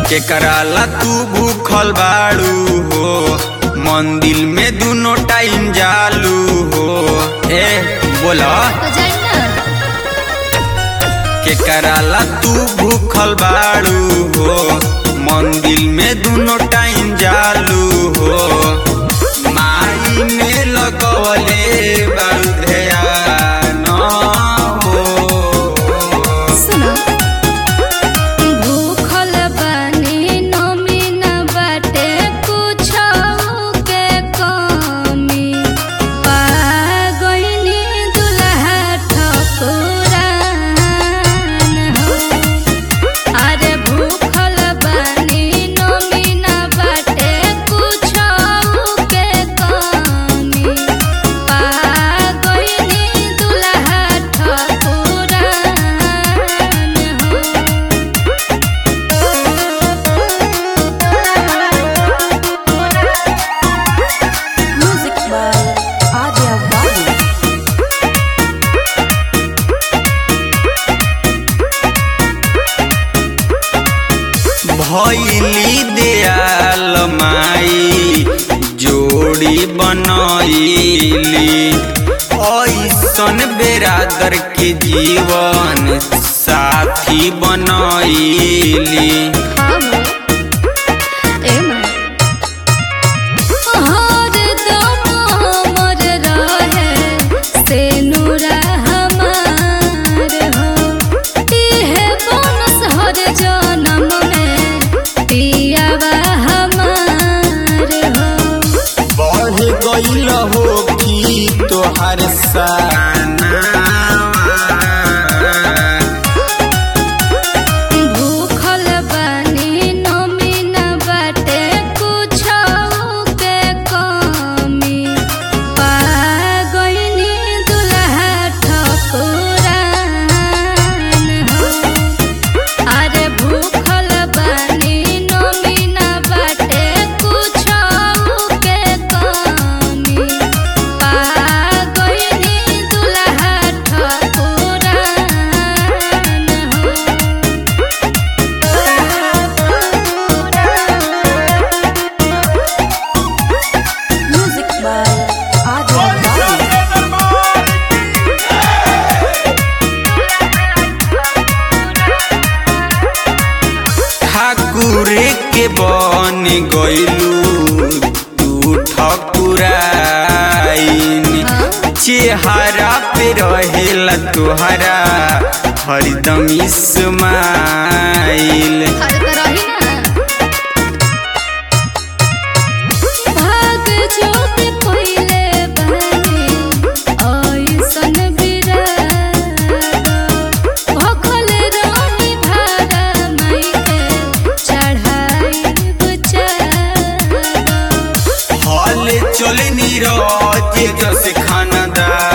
के कराला तू भूखल बाड़ू हो मंदिर में दोनों टाइम जालू हो ए बोला तो जाई ना के कराला तू भूखल बाड़ू हो मंदिर में दोनों टाइम जालू हो माई में लगवले बाड़ू ध्यान हो सुनो भूखल बानी नमी न बाटे कुछो के कमी पा गइनी दुल्हा ठकुरान हो अरे भूखल बानी नमी न बाटे कुछो के कमी पा गइनी दुल्हा ठकुरान हो Music by Adya Babu. भैली दयाल माई जोड़ी बनैली ऐसन बेरादर के जीवन साथी बनैली बढ़ गईल हो कि तोहर साना भूखल बानी नमी न बाटे कुछो के कमी पा गइनी दुल्हा ठकुरान हो अरे भूखल बानी नमी न बाटे कुछो के कमी पा गइनी दुल्हा ठकुरान हो Music by Adya Babu. ठाकुर के बन गइलू तू ठकुराइन चेहरा पे रहेला तोहरा हरदम इस्माइल हर तरही ना भाग जो के पहिले बने ऐसन बिराद भखल रही भाड़ा माई के चढ़ाई बुचाद हल चल नीरज जस खानदार